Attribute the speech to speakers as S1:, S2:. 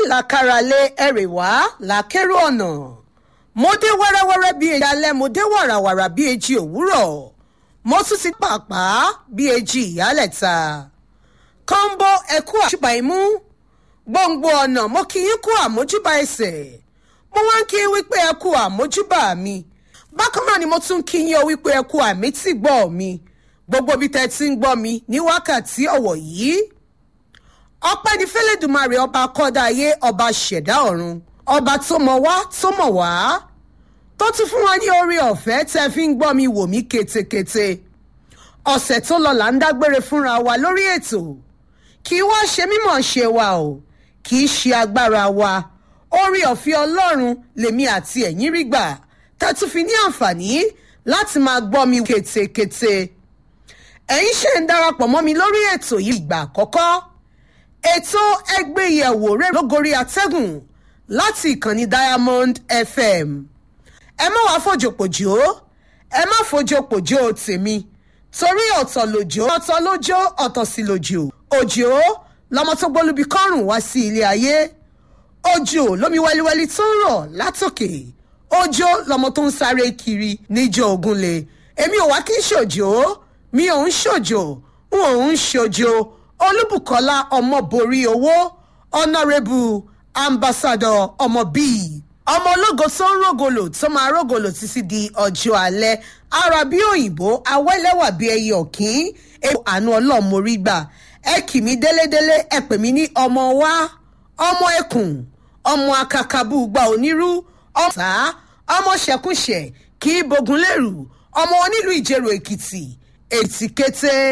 S1: làkàràlẹ̀ ẹ̀rẹ̀ wá làkèrò ọ̀nà mo dé wẹ́rẹ́wẹ́rẹ́ bíi èjì alẹ́ mo dé wàràwàrà bíi èjì òwúrọ̀ mo tún ti pàápàá bíi èjì ìyálẹ̀ta kọ́ńbó ẹ̀kú àṣìbà imú gbòǹgbò ọ̀nà mo kì í kú àmójúbà ẹsẹ̀ mo wá ń kí wípé ẹ kú àmójúbà mi bákan náà ni mo tún kí yín o wípé ẹ kú àmì tí gbọ́ mi gbogbo bí tẹ́ ti ń gbọ́ mi ní wákàtí ọ̀wọ̀ yìí ọpẹ́ ní fẹ́lẹ́dùmarè ọba kọ́dá ayé ọba ṣẹ̀dá ọ̀run ọba tó mọ̀ wá tó mọ̀ wá tó tún fún wa ní orí ọ̀fẹ́ tẹ́ fi ń gbọ́ mi wò mí ketekete ọ̀sẹ̀ tó lọ là ń dágbére fúnra wa lórí ètò kì í wá ṣe mímọ̀ ṣe wa o kì í ṣe agbára wa orí ọ̀fẹ́ ọlọ́run lèmi àti ẹ̀yin rí gbà tẹ́ tún fi ní àǹfààní láti máa gbọ́ mi ketekete ẹ̀yin ṣe ń darapọ̀ mọ́ mi lórí ètò yìí ìgbà àkọ́kọ́ ètò ẹgbẹ́yẹ̀wò rẹ̀ lógorí atẹ́gùn láti ìkànnì diamond fm ẹ má wàá fòjòpòjò ẹ má fòjòpòjò tèmi torí ọ̀tọ̀ lòjò ọ̀tọ̀ lójó ọ̀tọ̀ sí lòjò òjò lọmọ tó gbólúbi kọ́rùn wá sí ilé ayé òjò lómi wẹ́líwẹ́lí tó ń rọ̀ látòkè òjò lọmọ tó ń sáré kiri níjọ ògúnlé èmi ò wá kí n ṣòjò mi ò ń ṣòjò n ò ń ṣòjò olúbùkọ́lá ọmọborí owó ọ̀nàrẹ́bù ambassador ọmọ bíi ọmọ ológo tó ń rògòlò tó máa rògòlò títí di ọjọ́ alẹ́ ara bí òyìnbó awẹ́lẹ́wà bí ẹyẹ ọ̀kín èèwọ̀ àánú ọlọ́mọrí gbà ẹ kì mí délédélé ẹ pè mí ní ọmọ wa ọmọ ẹkùn ọmọ akakabú gba onírú ọmọ sá ọmọ ṣẹkúṣẹ kì í bogun lérù ọmọ onílù ìjẹrò èkìtì ètìkété.